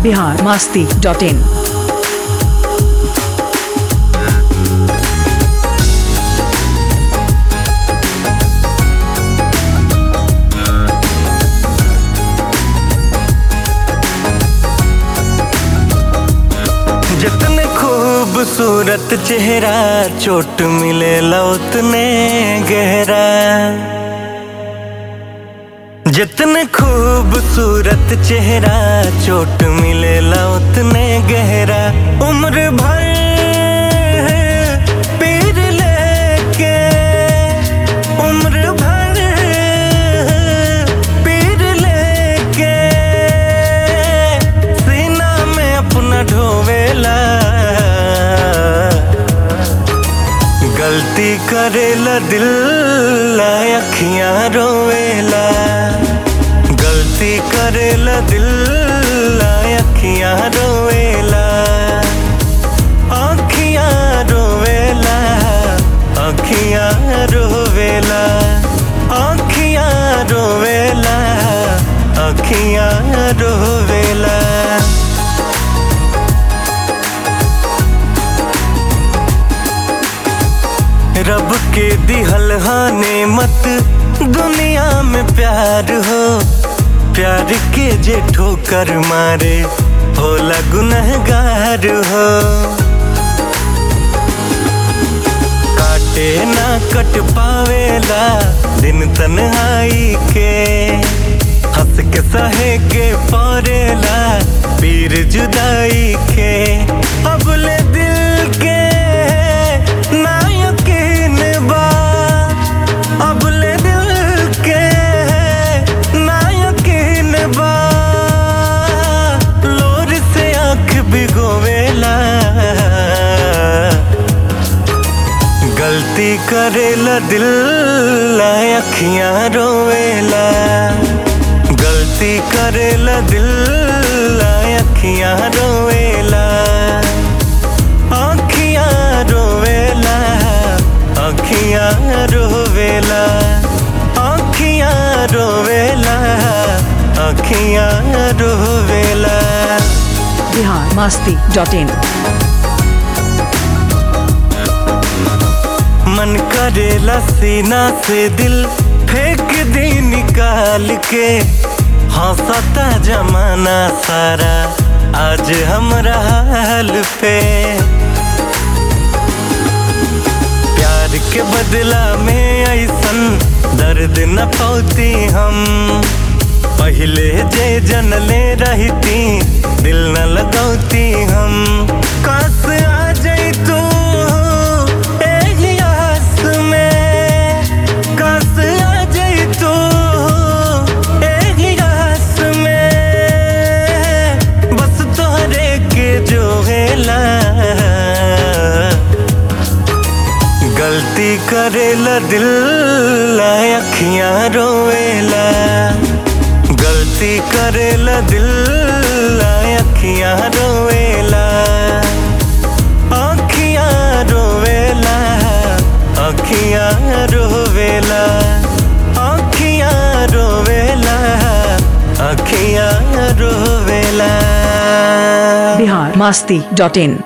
Bihar Masti dot in जितने खूबसूरत चेहरा चोट मिले उतने गहरा जितने खूबसूरत चेहरा चोट मिले उतने गहरा उम्र भर पीर लेके उम्र भर पीर लेके सीना में अपना ढोवेला गलती करेला दिल ला अखियां रोवेला गलती करेला दिल ला अखियां रोवेला अखियां रोवेला अखियां रोवेला अखियां रोवेला अखियां रोवेला रब के दिहल हाने मत दुनिया में प्यार हो प्यार के जे ठोकर मारे होला गुनहगार हो काटे ना कट पावेला दिन तन्हाई के हंस के सहे के परेला पीर जुदाई के अब ले दिल के ना यकीन बा अब ले दिल के ना यकीन बा लोर से आंख भिगोवेला गलती करेला दिल ला अखियां रोवेला गलती करेला दिल ला अखियां रोवेला अखियां रोवेला अखियां रोवेला अखियां रोवेला अखियां रोवेला बिहार मास्ती डॉट इन मन करेला सीना से दिल फेंक दे निकाल के हंसता जमाना सारा आज हमरा हाल पे प्यार के बदला में ऐसन दर्द न पौती हम पहले जे जनले रहती दिल न लगौती हम काश आ जाई तू एही आस में काश आ जाई तू एही आस में बस तोहरे के जो हेला गलती करेला दिल ला अखियां रोवेला गलती करेला दिल ला अखियां रोवेला अखियां रोवेला अखियां रोवेला अखियां रोवेला अखियां रोवेला बिहार मास्ती डॉट इन